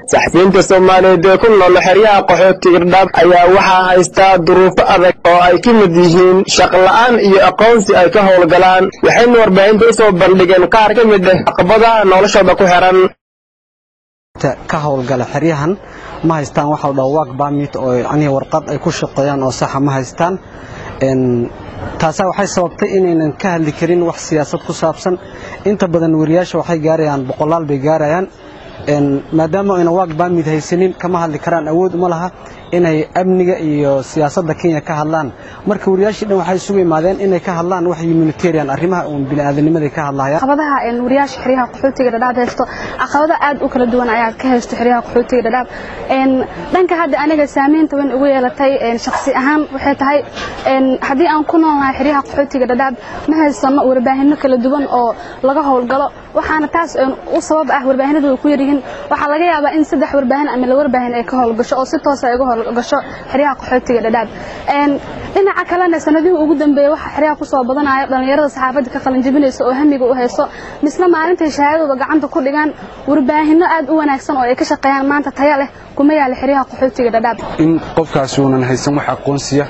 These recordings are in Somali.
saxafiyiinta soomaaliyeed ee ku nool xeryaha qaxootiga dhadhaab ayaa waxaa haystaa duruufo adag oo ay ka mid yihiin shaqla'aan iyo aqoonsi ay ka howlgalaan waxayna warbaahinta u soo bandhigeen qaar ka mid ah caqabadaha noloshooda ku xiran ka howlgala xeryahan ma haystaan waxa la dhaho work permit oo yacnii warqad ay ku shaqeeyaan oo saxa ma haystaan taasaa waxay sababtay inaynan ka hadli karin wax siyaasad ku saabsan inta badan wariyaasha waxay gaarayaan boqolaal bay gaarayaan maadaama aynan work permit haysanin kama hadli karaan awood uma laha inay amniga iyo siyaasadda kenya ka hadlaan marka wariyaashii dhan waxay isugu imaadeen inay ka hadlaan wax humanitarian arrimaha uun bini'aadanimaday ka hadlayaan caqabadaha wariyaasha xeryaha qaxootiga dhadhaab haysto caqabado aad u kala duwan ayaa ka haysto xeryaha qaxootiga dhadhaab dhanka hadda aniga saamaynta weyn ugu yeelatay shakhsi ahaan waxay tahay haddii aan ku noolnahay xeryaha qaxootiga dhadhaab ma haysano warbaahinno kala duwan oo laga howlgalo waxaana taas u sabab ah warbaahinadu ku yaryihiin waxaa laga yaabaa in saddex warbaahin ama la warbaahin ay ka howlgasho oo si toosa ay uga howlgasho xeryaha qaxootiga dhadhaab dhinaca kalena sanadihii ugu dambeeyey waxaa xeryaha ku soo badanaya dhallinyarada saxaafadda ka qalinjabinaysa oo hamiga u hayso misna maalintay shahaadadooda gacanta ku dhigaan warbaahinno aad u wanaagsan oo ay ka shaqeeyaan maanta taya leh kuma yaala xeryaha qaxootiga dhadhaab in qofkaasi uunan haysan wax aqoonsiya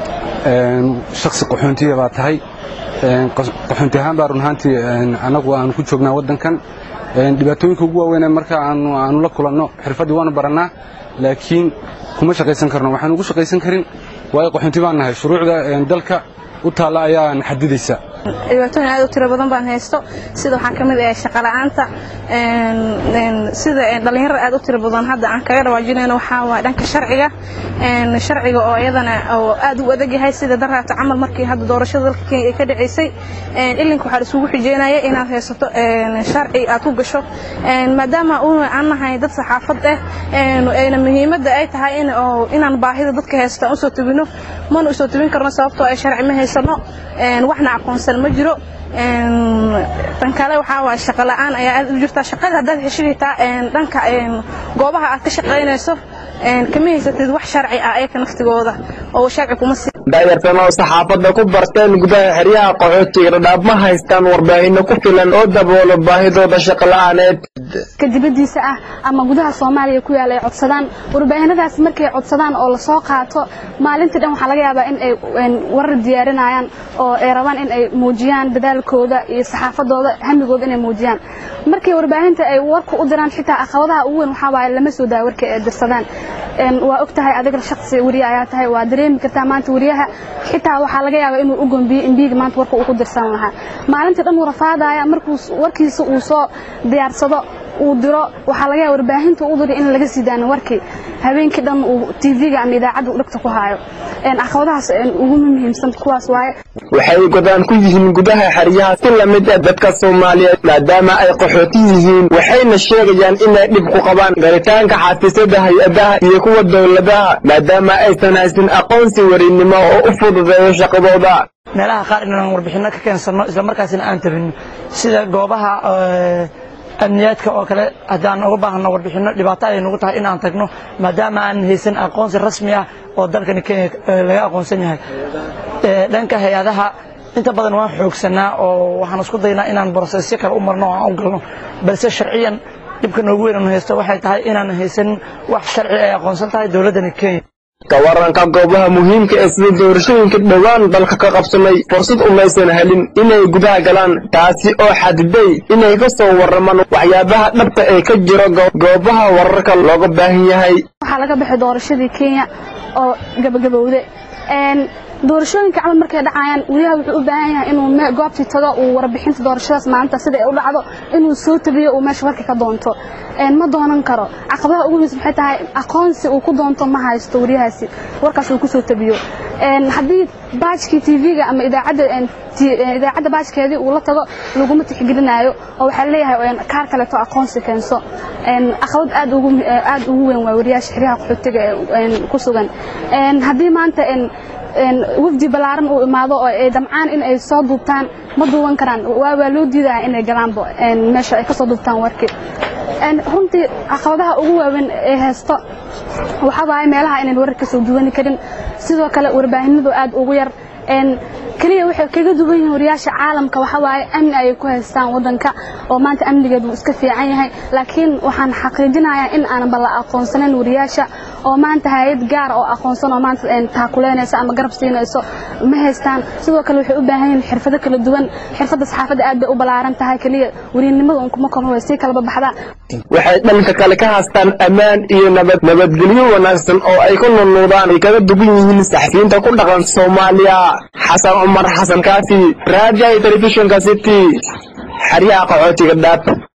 shaksi qaxoontiya baa tahay qaxoonti ahaan baa run ahaantii annagu aanu ku joognaa waddankan dhibaatooyinka ugu waaweynee marka aanu la kulanno xirfaddii waanu barannaa laakiin kuma shaqaysan karno waxaan ugu shaqaysan karin waayo qaxoonti baan nahay shuruucda dalka u taalla ayaa na xadidaysa dhibaatooyin aad u tiro badan baan haysto sida waxaa ka mid ah shaqola'aanta sida dhallinyarada aad u tiro badan hadda aan kaga dhawaajinayno waxaa waa dhanka sharciga sharciga oo iyadana oo aad u adag yahay sida daraata camal markii hadda doorashada dalka kenya ay ka dhacaysay ilinka waxaa isugu xijeynaya inaad haysato sharci aad ku gasho maadaama aan nahay dad saxaafad ah ayna muhiimadda ay tahay inaan baahida dadka haysta aan usoo tubino mana usoo tubin karno sababtoo ay sharci ma haysano waxna aqoonsan ma jiro tan kale waxaa waa shaqo la'aan ayaa aad u jirta shaqada haddaad heshigitaa dhanka goobaha aad ka shaqaynayso kama haysatid wax sharci ah ayaka naftigooda oo sharci kuma sii daayartan oo saxaafadda ku barteen gudaha xeryaha qaxootiga dhadhaab ma haystaan warbaahinno ku filan oo daboolo baahidooda shaqo la'aaneed ka dibaddiisa ah ama gudaha soomaaliya ku yaala ay codsadaan warbaahinadaas markay codsadaan oo lasoo qaato maalintii dhan waxaa laga yaabaa in ay warar diyaarinayaan oo ay rabaan in ay muujiyaan dadaalkooda iyo saxaafadooda hamigooda inay muujiyaan markii warbaahinta ay warka u diraan xitaa caqabadaha ugu weyn waxaa waaye lama soo daa warkii ay dirsadaan waa og tahay adiga shaksi wariye ayaa tahay waa dareemi kartaa maanta wariyaha xitaa waxaa laga yaabaa inuu u gombiyo imbiiga maanta warka uu ku dirsan lahaa maalintii dhan uu rafaadaya markuu warkiisa uu soo diyaarsado uu diro waxaa laga yaaba warbaahinta u diri in laga sii daano warkii habeenkii dhan uu tv-ga ama idaacadda dhegta ku haayo caqabadahaas ugu muhiimsan kuwaas waaye waxay godaan ku yihiin gudaha xeryaha si lamid ah dadka soomaaliyeed maadaama ay qaxooti yihiin waxayna sheegayaan inay dhib ku qabaan garitaanka xafiisyada hay-adaha iyo kuwa dowladaha maadaama aysan haysan aqoonsi warinnimo oo u fududeeyo shaqadooda meelaha qaar inaan warbixinno ka keensanno islamarkaasina aan tabinno sida goobaha amniyaadka oo kale haddaan uga baahno warbixinno dhibaato ay nagu tahay inaan tagno maadaama aan haysan aqoonsi rasmi ah oo dalkani kenya laga aqoonsan yahay dhanka hay-adaha inta badan waan xoogsanaa oo waxaan isku daynaa inaan brosesyo kale u marno oo aan u galno balse sharciyan dhibka noogu weyn aanu haysto waxay tahay inaan haysanin wax sharci ay aqoonsan tahay dowladdani kenya kawaranka goobaha muhiimka ee sida doorashooyinka dhowaan dalka ka qabsamay fursad umaysan helin inay gudaha galaan taasi oo xadiday inay ka soo warramaan waxyaabaha dhabta ee ka jiro goobaha wararka looga baahan yahay waxaa laga baxay doorashadii kenya oo gabagabowde doorashooyinka camal markay dhacayaan wariyaha wuxuu u baahan yahay inuu goobtii tago uu warbixinta doorashadaas maalinta sida ay u dhacdo inuu soo tabiyo uu meesha warka ka doonto ma doonan karo caqabadaha ugu muhiimsan waxay tahay aqoonsi uu ku doonto ma haysto wariyahaasi warkaas uu kusoo tabiyo haddii baajkii tv-ga ama idaacadda idaacadda baajkeedii uu la tago laguma tixgelinaayo oo waxaa leeyahay kaar kaleeto aqoonsi keenso caqabad aad ugu aad ugu weyn waa wariyaasha xeryaha qaxootiga ku sugan haddii maanta wafdi ballaaran uu imaado oo ay damcaan in ay soo duubtaan ma duuban karaan waa loo diidaya inay galaanba meesha ay ka soo duubtaan warkii runtii caqabadaha ugu waaweyn ee haysto waxaa waaye meelaha inayn warar ka soo duwani karin sidoo kale warbaahinadu aad ugu yar keliya waxay kaga duwan yihiin wariyaasha caalamka waxa waaye amni ayay ku haystaan wadanka oo maanta amnigeedu wuu iska fiican yahay laakiin waxaan xaqiijinayaa in aanba la aqoonsanayn wariyaasha oo maanta hay-ad gaar oo aqoonsan oo maanta taakuleynaysa ama garab siinayso ma haystaan sidoo kale waxay u baahan yihiin xirfado kala duwan xirfadda saxaafadda aad bay u ballaaran tahay keliya weriyanimada un kuma koobna way sii kalaba baxdaa waxay dhanka kale ka haystaan ammaan iyo nabad nabadgelyo wanaagsan oo ay ku nunuudaan ay kaga dugan yihiin saxafiyiinta ku dhaqan soomaaliya xasan cumar xasan kaafi raadiyaha telefishinka city xeryaha qaxootiga dhaab